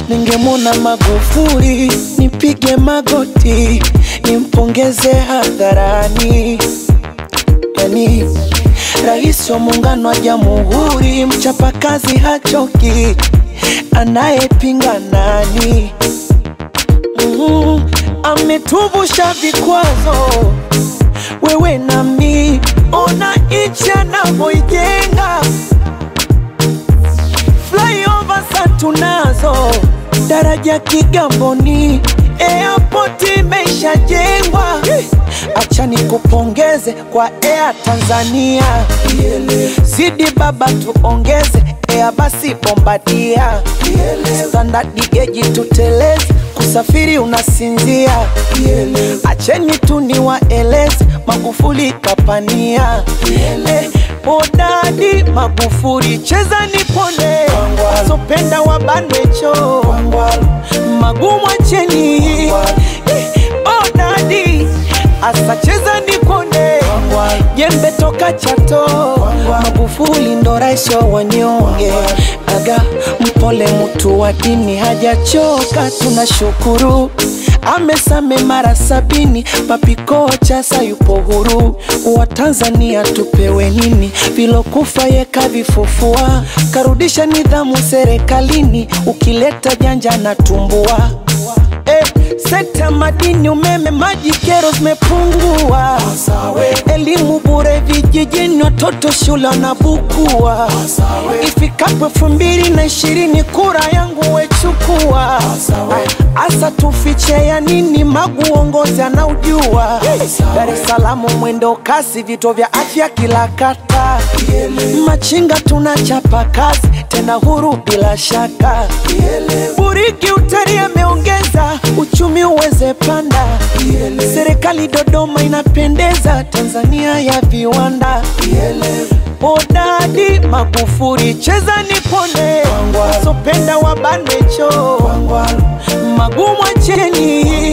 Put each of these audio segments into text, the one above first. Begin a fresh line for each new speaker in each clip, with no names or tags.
ningemwona Magufuli nipige magoti nimpongeze hadharani, yani rais wa muungano wa jamhuri, mchapakazi hachoki, anayepinga nani? Mm, ametuvusha vikwazo, wewe nami, ona nchi anavyoijenga flyover sa tunazo, daraja Kigamboni, airport imeshajengwa. Acha nikupongeze kwa Air Tanzania, zidi baba tuongeze Air basi Bombardia, standard geji tuteleze, kusafiri unasinzia. Acheni tu niwaeleze, Magufuli kapania Eh, Bodadi Magufuli, cheza nipone, wazopenda wabanwecho magumu acheni. Eh, Bodadi asa cheza nipone, jembe toka Chato. Magufuli ndo rais wa wanyonge, aga mpole, mtu wa dini hajachoka, tunashukuru amesame mara sabini, papikocha sayupo huru. Wa Tanzania tupewe nini? Vilokufa yeka vifufua, karudisha nidhamu serikalini, ukileta janja na tumbua Eh, sekta madini, umeme, maji, kero zimepungua. Elimu bure vijijini, watoto shule wanabukua. Ifikapo elfu mbili na ishirini kura yangu wechukua. Asa tufiche ya nini? Magu uongozi anaujua. Dar es Salaam mwendo kasi, vituo vya afya kila kata. Machinga tunachapa kazi tena huru bila shaka. Buriki utalii ameongeza uchumi uweze panda. Serikali Dodoma inapendeza, Tanzania ya viwanda. Bodadi Magufuli, cheza nipone, wasopenda wabanwecho magumu acheni.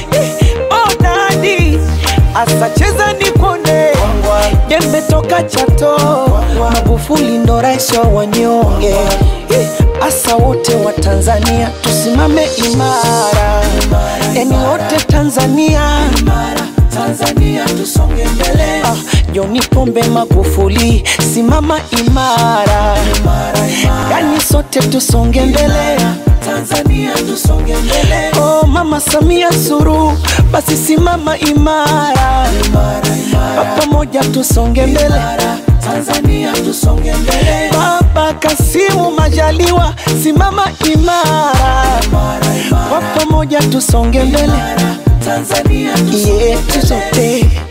Bodadi asa cheza nipone, jembe toka Chato. Magufuli ndo rais wa wanyonge, asa wote wa Tanzania tusimame imara, yani wote Tanzania Tanzania tusonge mbele. Ah, John Pombe Magufuli, simama imara, yani sote tusonge mbele. Tanzania tusonge mbele. Oh, Mama Samia Suluhu, basi simama imara, Kwa pamoja tusonge mbele. Tanzania tusonge mbele. Baba Kasimu Majaliwa, simama imara, Kwa pamoja tusonge mbele. Tanzania tusonge yetu sote